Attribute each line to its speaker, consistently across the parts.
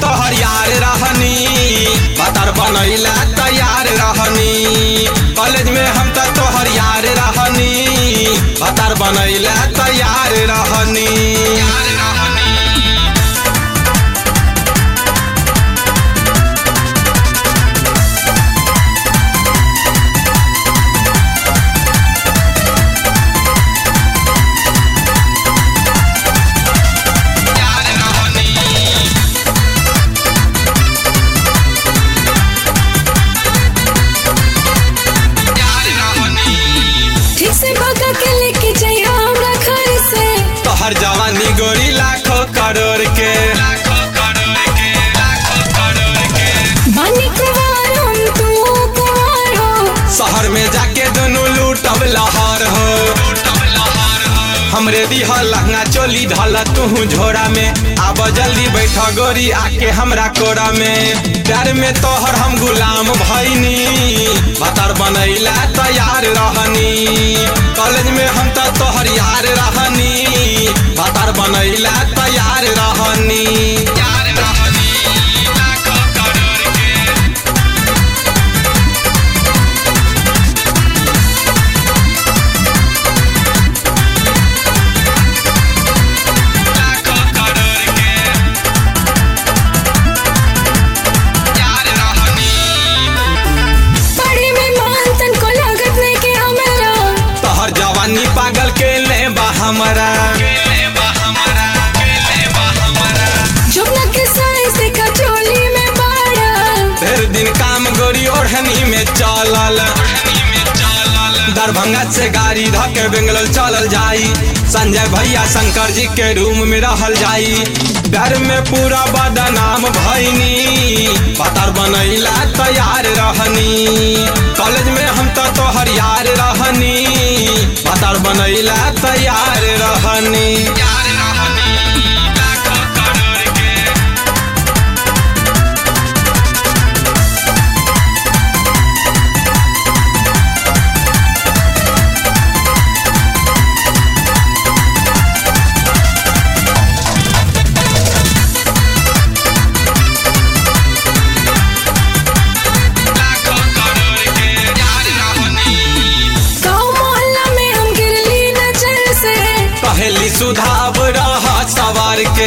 Speaker 1: तोहर यार रहनी बतर बनैला तैयार रहनी कॉलेज में हम त तोहर यार रहनी बतर बनैला तैयार रहनी यार रहनी यार रहनी यार रहनी
Speaker 2: ठीक से भगा के लेके जाइए हमरा घर से
Speaker 1: तोहर जवानी गोरी लाखों करोड़ के लाखों करोड़ के लाखों करोड़ के
Speaker 2: बानी कुवार हम तू कुवार हो
Speaker 1: शहर में जाके दोनों लूटब लहर हो हमरे दिह लहंगा चोली धल तू झोरा में आब जल्दी बैठ गोरी आके हमरा कोरा में प्यार में तोहर हम गुलाम भैनी बतर बनैला तैयार रहनी कॉलेज में हम त तोहर यार रहनी बतर बनैला तैयार रहनी यार रहनी लाखों करोड़ के लाखों करोड़ के यार रहनी
Speaker 2: पढ़े में मान तन को लागत नहीं के हमरा
Speaker 1: तोहर जवानी पागल के ले बा हमरा
Speaker 2: जुबना के साइज देखा चोली में बाड़ा
Speaker 1: फिर दिन काम गोरी ओढ़नी में चलल दरभंगा से गाड़ी धके बेंगलोर चलल जाई संजय भैया शंकर जी के रूम में रहल जाई घर में पूरा बदनाम भैनी पतर बनैला तैयार रहनी कॉलेज में हम तो तोहर यार रहनी पतर बनैला तैयार रहनी यार रहनी लाखों करोड़ के लाखों करोड़ के यार रहनी
Speaker 2: गाँव मोहल्ला में हम गिरली नजर से
Speaker 1: पहली सुधाब रहा सवार के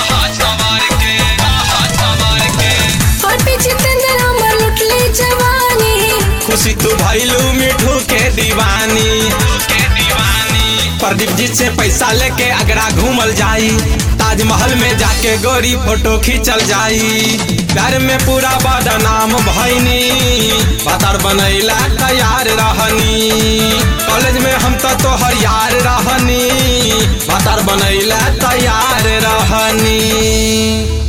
Speaker 2: और पीछे तंदर हमर लुटली जवानी
Speaker 1: खुशी तू भैलू मिठू के दीवानी प्रदीप जी से पैसा लेके आगरा घूमल जाई ताजमहल में जाके गोरी फोटो खींचल जाई घर में पूरा बदनाम भैनी पतर बनैला तैयार रहनी कॉलेज में हम तो तोहर यार रहनी पतर बनैला तैयार रहनी